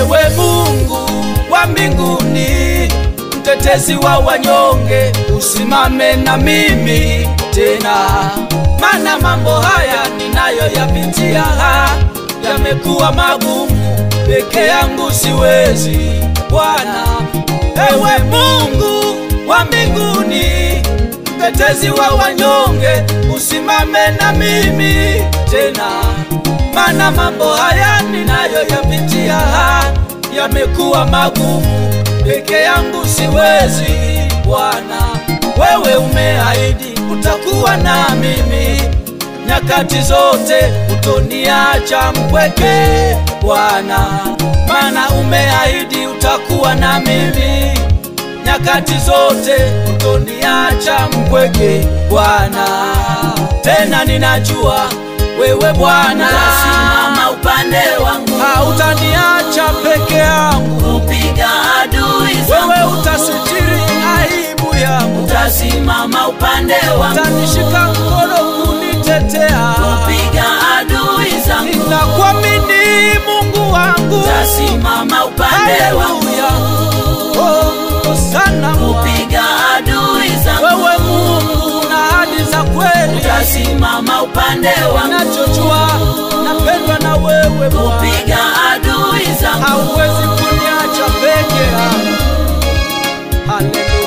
Ewe Mungu wa mbinguni, mtetezi wa wanyonge, usimame na mimi tena, mana mambo haya ninayoyapitia yamekuwa magumu, peke yangu siwezi. Bwana, ewe Mungu wa mbinguni, mtetezi wa wanyonge, usimame na mimi tena, mana mambo haya ninayoyapitia yamekuwa magumu, peke yangu siwezi. Bwana, wewe umeahidi utakuwa na mimi nyakati zote, utoniacha mpweke Bwana, mana umeahidi utakuwa na mimi nyakati zote, utoniacha mpweke Bwana. Tena ninajua wewe Bwana Utasimama upande wangu, hautaniacha peke yangu, kupiga adui wewe zangu. utasitiri aibu yangu, Utasimama upande wangu, utanishika mkono kunitetea. kupiga adui zangu. Ninakuamini Mungu wangu, Utasimama upande wangu, haleluya. Oh, sana Bwana. kupiga adui zangu. wewe Mungu na ahadi za kweli, Utasimama upande wangu, nachojua napendwa na wewe Bwana, kupiga adui zangu. hauwezi kuniacha peke yangu. Haleluya.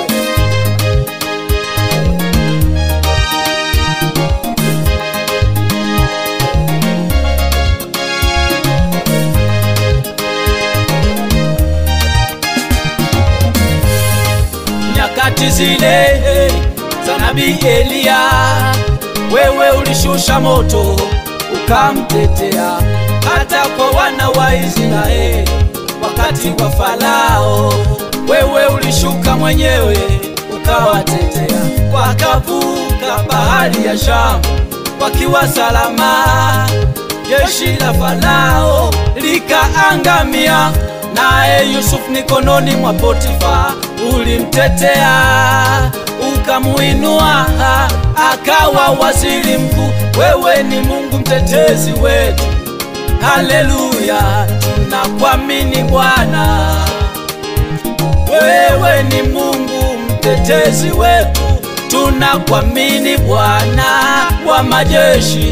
nyakati zile za nabii Eliya, wewe ulishusha moto ukamtetea hata kwa wana wa Israeli wakati wa Farao, wewe ulishuka mwenyewe ukawatetea, wakavuka bahari ya Shamu wakiwa salama. Jeshi la Farao likaangamia, naye Yusufu mikononi mwa Potifa ulimtetea, ukamuinua akawa waziri mkuu. Wewe ni Mungu mtetezi wetu, haleluya, tunakuamini Bwana. Wewe ni Mungu mtetezi wetu, tunakuamini Bwana wa majeshi.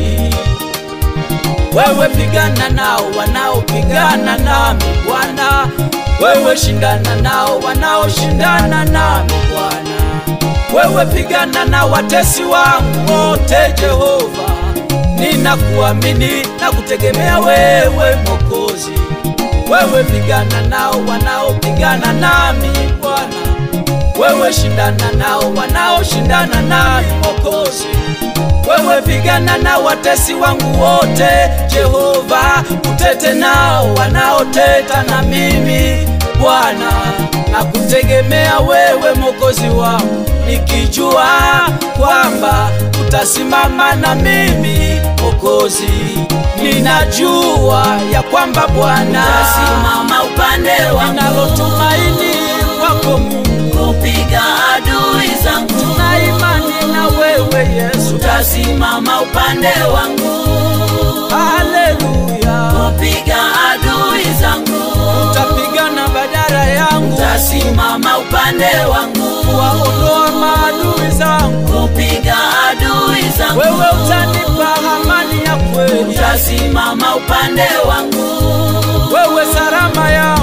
Wewe pigana nao wanaopigana nami Bwana, wewe shindana nao wanaoshindana nami Bwana, wewe pigana na watesi wangu wote Jehova, ninakuamini na kutegemea wewe Mwokozi. Wewe pigana nao wanaopigana nami Bwana, wewe shindana nao wanaoshindana nami Mwokozi. Wewe pigana na watesi wangu wote Jehova, utete nao wanaoteta na mimi Bwana, na kutegemea wewe Mwokozi wangu, nikijua kwamba utasimama na mimi Mwokozi. Ninajua ya kwamba Bwana Utasimama upande wangu, ninalotumaini kwako Mungu, kupiga adui zangu. na imani na wewe Yesu. Utasimama upande wangu, Haleluya, kupiga adui zangu. utapigana badala yangu, Utasimama upande wangu, kuwaondoa maadui zangu. kupiga adui zangu. Wewe utanipa amani ya kweli, Utasimama upande wangu, wewe salama yangu.